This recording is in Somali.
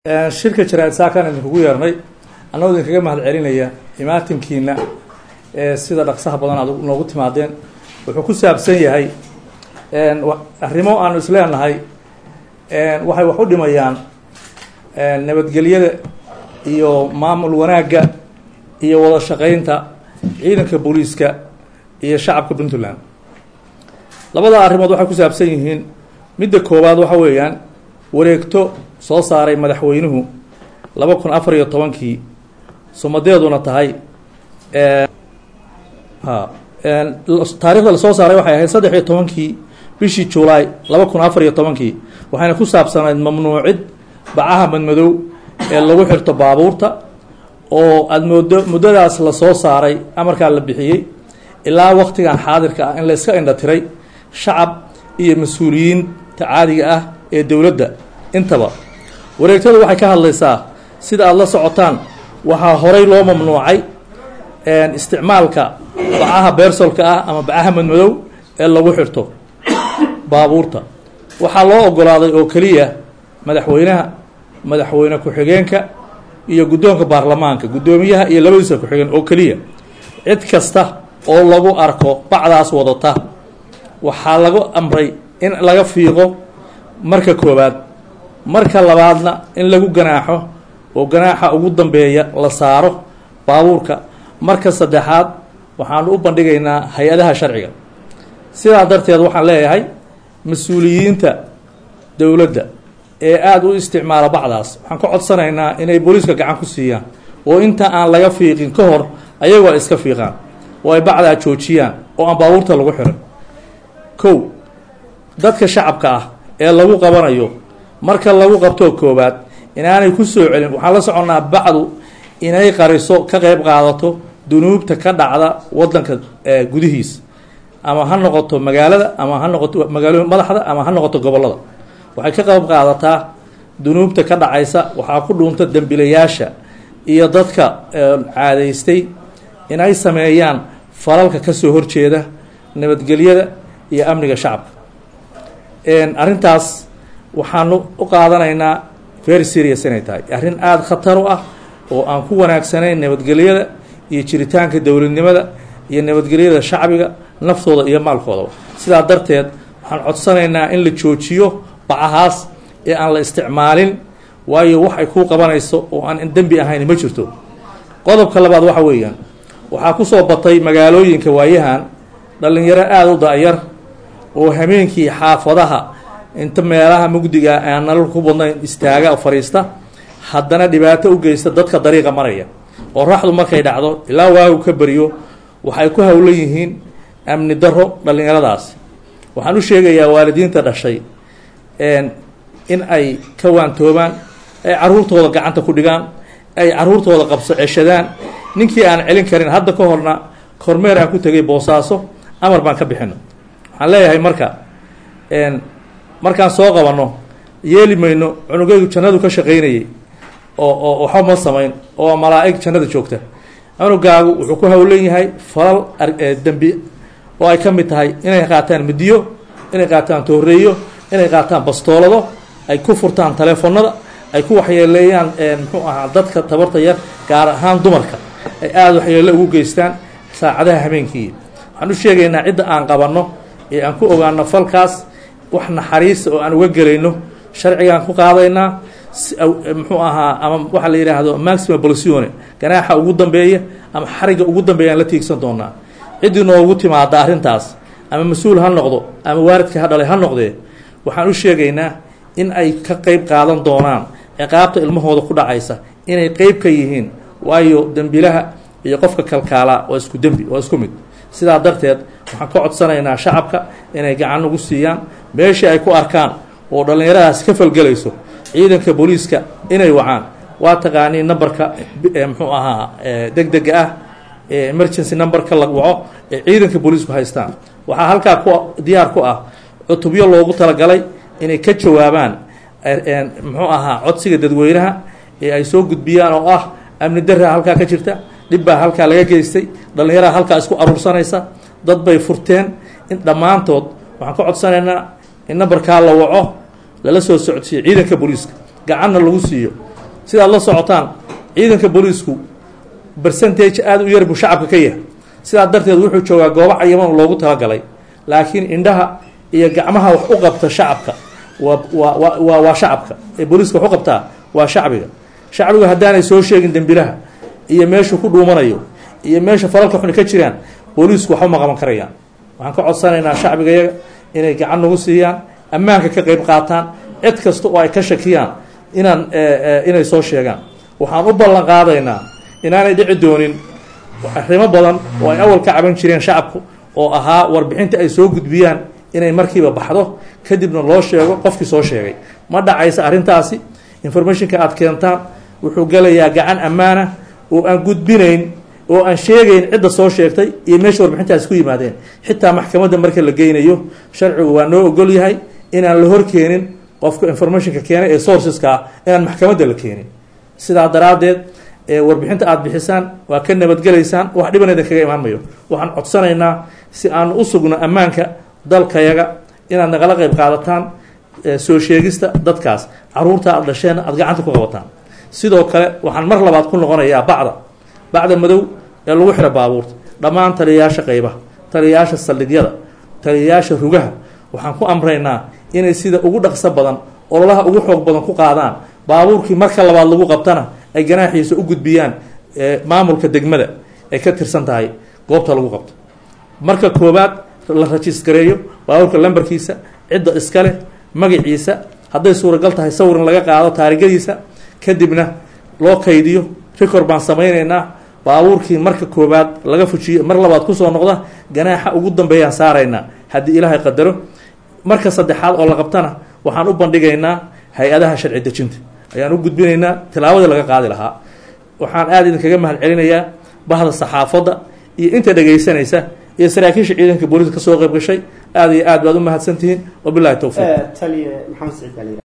shirka jaraa'id saakaan idinkugu yeernay annagoo idinkaga mahad celinaya imaatinkiina ee sida dhaqsaha badan aad noogu timaadeen wuxuu ku saabsan yahay arrimo aanu isleenahay waxay wax u dhimayaan nabadgelyada iyo maamul wanaagga iyo wada shaqeynta ciidanka booliiska iyo shacabka puntland labada arrimood waxay ku saabsan yihiin midda koowaad waxa weeyaan wareegto soo saaray madaxweynuhu laba kun afar iyo tobankii sumadeeduna tahay taarikhda lasoo saaray waxay ahayd saddex iyo tobankii bishii julaay laba kun afar iyo tobankii waxayna ku saabsanayd mamnuucid bacaha madmadow ee lagu xirto baabuurta oo aada moodo muddadaas lasoo saaray amarkaa la bixiyey ilaa waqtigan xaadirka ah in la iska indha tiray shacab iyo mas-uuliyiinta caadiga ah ee dowladda intaba wareegtadu waxay ka hadlaysaa sida aada la socotaan waxaa horay loo mamnuucay isticmaalka bacaha beersolka ah ama bacaha madmadow ee lagu xirto baabuurta waxaa loo ogolaaday oo keliya madaxweynaha madaxweyne ku-xigeenka iyo guddoonka baarlamaanka guddoomiyaha iyo labadiisa ku-xigeen oo keliya cid kasta oo lagu arko bacdaas wadata waxaa lagu amray in laga fiiqo marka koowaad marka labaadna in lagu ganaaxo oo ganaaxa ugu dambeeya la saaro baabuurka marka saddexaad waxaanu u bandhigaynaa hay-adaha sharciga sidaa darteed waxaan leeyahay mas-uuliyiinta dowladda ee aada u isticmaala bacdaas waxaan ka codsanaynaa inay booliiska gacan ku siiyaan oo inta aan laga fiiqin ka hor ayagoo ay iska fiiqaan oo ay bacdaa joojiyaan oo aan baabuurta lagu xiran kow dadka shacabka ah ee lagu qabanayo marka lagu qabtoo koobaad inaanay ku soo celin waxaan la soconnaa bacdu inay qariso ka qeyb qaadato dunuubta ka dhacda wadanka gudihiis ama ha noqoto magaalada ama ha noqoto magaalo madaxda ama ha noqoto gobollada waxay ka qeyb qaadataa dunuubta ka dhacaysa waxaa ku dhuunta dembilayaasha iyo dadka caadaystay inay sameeyaan falalka kasoo horjeeda nabadgelyada iyo amniga shacabka arrintaas waxaanu u qaadanaynaa very serious inay tahay arrin aada khatar u ah oo aan ku wanaagsanayn nabadgelyada iyo jiritaanka dowladnimada iyo nabadgelyada shacbiga naftooda iyo maalkoodaba sidaa darteed waxaan codsanaynaa in la joojiyo bacahaas ee aan la isticmaalin waayo wax ay kuu qabanayso oo aan dembi ahayn ma jirto qodobka labaad waxa weeyaan waxaa kusoo batay magaalooyinka waayahan dhalinyaro aada u da-yar oo hameenkii xaafadaha inta meelaha mugdiga aan nalal ku badnayn istaaga fariista haddana dhibaato u geysta dadka dariiqa maraya oo raxdu markay dhacdo ilaa waagu ka beriyo waxay ku howlan yihiin amni daro dhallinyaradaas waxaan u sheegayaa waalidiinta dhashay in ay ka waantoobaan ay caruurtooda gacanta ku dhigaan ay caruurtooda qabso ceshadaan ninkii aan celin karin hadda ka horna kormeer aan ku tegay boosaaso amar baan ka bixino waxaan leeyahay marka markaan soo qabanno yeeli mayno cunugaygu jannadu ka shaqaynayay oo oo waxba ma samayn oo malaa-ig jannada joogta cunugaagu wuxuu ku howlan yahay falal dembi oo ay ka mid tahay inay qaataan midiyo inay qaataan tooreeyo inay qaataan bastoolado ay ku furtaan taleefonada ay ku waxyeeleeyaan muxuu ahaa dadka tabarta yar gaar ahaan dumarka ay aada waxyeelo ugu geystaan saacadaha habeenkii waxaan u sheegaynaa cidda aan qabanno ee aan ku ogaano falkaas wax naxariisa oo aan uga gelayno sharcigaan ku qaadaynaa muxuu ahaa ama waxaa la yidhaahdo maxima bolsione ganaaxa ugu dambeeya ama xariga ugu dambeeya aan la tiigsan doonaa ciddii noogu timaada arrintaas ama mas-uul ha noqdo ama waalidka ha dhalay ha noqdee waxaan u sheegaynaa in ay ka qeyb qaadan doonaan ciqaabta ilmahooda ku dhacaysa inay qeyb ka yihiin waayo dembilaha iyo qofka kalkaalaa waa isku dembi waa isku mid sidaa darteed waxaan ka codsanaynaa shacabka inay gacan ugu siiyaan meeshii ay ku arkaan oo dhallinyaradaas ka falgelayso ciidanka booliiska inay wacaan waa taqaanii numberka muxuu ahaa deg dega ah ee emergency numberka la waco ee ciidanka booliisku haystaan waxaa halkaa ku diyaar ku ah cutubyo loogu talagalay inay ka jawaabaan muxuu ahaa codsiga dadweynaha ee ay soo gudbiyaan oo ah amni daraa halkaa ka jirta dhib baa halkaa laga geystay dhallinyaraha halkaa isku aruursanaysa dad bay furteen in dhammaantood waxaan ka codsanaynaa in nambarkaa la waco lala soo socodsiiyo ciidanka booliiska gacanna lagu siiyo sidaad la socotaan ciidanka booliisku bercentage aada u yar buu shacabka ka yahay sidaa darteed wuxuu joogaa goobo cayaman loogu talagalay laakiin indhaha iyo gacmaha wax u qabta shacabka waa waa waa waa shacabka ee booliiska wax u qabtaa waa shacbiga shacbigu haddaanay soo sheegin dembilaha iyo meeshuu ku dhuumanayo iyo meesha falalka xuni ka jiraan booliisku waxba ma qaban karayaan waxaan ka codsanaynaa shacbiga yaga inay gacan nagu siiyaan ammaanka ka qeyb qaataan cid kasta oo ay ka shakiyaan inaan inay soo sheegaan waxaan u ballan qaadaynaa inaanay dhici doonin arrimo badan oo ay awal ka caban jireen shacabku oo ahaa warbixinta ay soo gudbiyaan inay markiiba baxdo kadibna loo sheego qofkii soo sheegay ma dhacaysa arrintaasi informationka aad keentaan wuxuu gelayaa gacan ammaana oo aan gudbinayn oo aan sheegayn cidda soo sheegtay iyo meesha warbixintaasi ku yimaadeen xitaa maxkamadda marka la geynayo sharcigu waa noo ogol yahay inaan la horkeenin qofka informationka keenay ee sourceska ah inaan maxkamadda la keenin sidaa daraaddeed warbixinta aada bixisaan waa ka nabadgelaysaan wax dhiban idin kaga imaan mayo waxaan codsanaynaa si aan u sugno ammaanka dalkayaga inaad nagala qeyb qaadataan soo sheegista dadkaas caruurta aada dhasheenna aada gacanta ku qabataan sidoo kale waxaan mar labaad ku noqonayaa bacda bacda madow ee lagu xiro baabuurta dhammaan taliyayaasha qeybaha taliyayaasha saldhigyada taliyayaasha rugaha waxaan ku amraynaa inay sida ugu dhaqso badan ololaha ugu xoog badan ku qaadaan baabuurkii marka labaad lagu qabtana ay ganaaxiisa u gudbiyaan maamulka degmada ay ka tirsan tahay goobta lagu qabto marka koobaad la rajiisgareeyo baabuurka lambarkiisa cidda iskale magaciisa hadday suuragal tahay sawirin laga qaado taarigadiisa kadibna loo kaydiyo record baan samaynaynaa baabuurkii marka koobaad laga fujiyo mar labaad kusoo noqda ganaaxa ugu dambeeyaan saaraynaa haddii ilaahay qadaro marka saddexaad oo la qabtana waxaan u bandhigaynaa hay-adaha sharci dejinta ayaan u gudbinaynaa tilaabadii laga qaadi lahaa waxaan aada idinkaga mahad celinayaa bahda saxaafadda iyo inta dhegaysanaysa iyo saraakiisha ciidanka booliiska kasoo qayb gashay aada iyo aad baad u mahadsantihiin wabilahi towfiiq